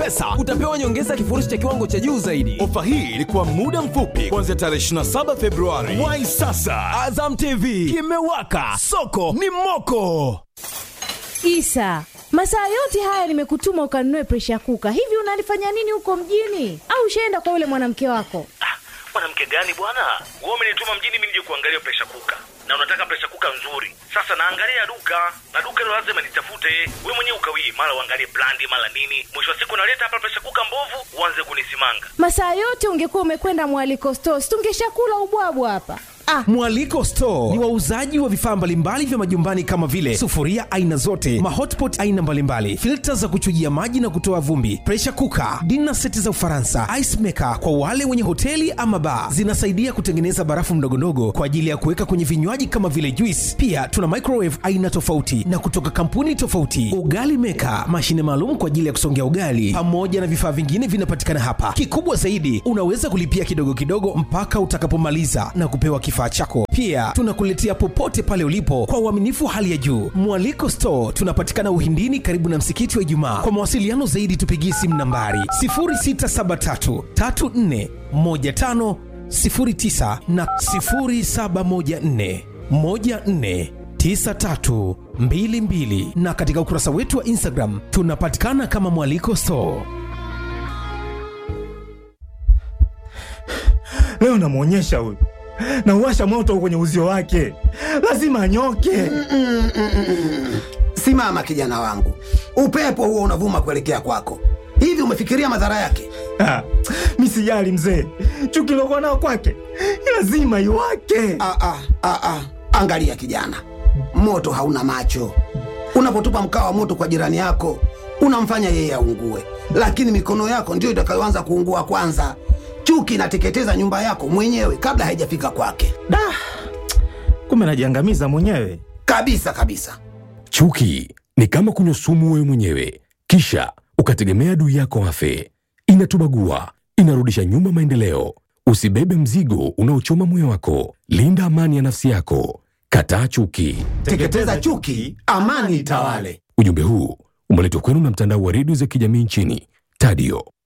pesa utapewa nyongeza ya kifurushi cha kiwango cha juu zaidi ofa hii ilikuwa muda mfupi kuanzia tarehe 27 februari wai sasa azam tv kimewaka soko ni moko isa masaa yote haya nimekutuma ukanunue presha kuka hivi unalifanya nini huko mjini au ushaenda kwa yule mwanamke wako mwanamke gani bwana wewe umenituma mjini mimi nije kuangalia presha kuka na unataka presha kuka nzuri sasa naangalia duka na duka hilo lazima nitafute wewe mwenyewe ukawii mara uangalie brandi mara nini mwisho wa siku naleta hapa presha kuka mbovu uanze kunisimanga masaa yote ungekuwa umekwenda mwaliko stos tungeshakula ubwabwa hapa ah mwaliko store ni wauzaji wa vifaa mbalimbali vya majumbani kama vile sufuria aina zote mahotpot aina mbalimbali filta za kuchujia maji na kutoa vumbi presha kuka dina seti za ufaransa ice maker kwa wale wenye hoteli ama baa zinasaidia kutengeneza barafu mdogondogo kwa ajili ya kuweka kwenye vinywaji kama vile juice pia tuna microwave aina tofauti na kutoka kampuni tofauti ugali meka mashine maalum kwa ajili ya kusongea ugali pamoja na vifaa vingine vinapatikana hapa kikubwa zaidi unaweza kulipia kidogo kidogo mpaka utakapomaliza na kupewa kifaa chako pia tunakuletea popote pale ulipo kwa uaminifu wa hali ya juu mwaliko store tunapatikana uhindini karibu na msikiti wa ijumaa kwa mawasiliano zaidi tupigie simu nambari 0673 34 15 09 na 0714 14 9322 na katika ukurasa wetu wa instagram tunapatikana kama mwaliko store leo namwonyesha huyu na uwasha moto kwenye uzio wake lazima anyoke simama kijana wangu upepo huo unavuma kuelekea kwako hivi umefikiria madhara yake Ah, mi sijali mzee chuki lokuwa nao kwake lazima iwake ah, ah, ah, ah. angalia kijana moto hauna macho unapotupa mkaa wa moto kwa jirani yako unamfanya yeye aungue lakini mikono yako ndiyo itakayoanza kuungua kwanza chuki inateketeza nyumba yako mwenyewe kabla haijafika kwake da kumbe najiangamiza mwenyewe kabisa kabisa chuki ni kama kunywa sumu wewe mwenyewe kisha ukategemea adui yako afe inatubagua inarudisha nyuma maendeleo usibebe mzigo unaochoma moyo wako linda amani ya nafsi yako kataa chuki teketeza chuki amani itawale ujumbe huu umeletwa kwenu na mtandao wa redio za kijamii nchini tadio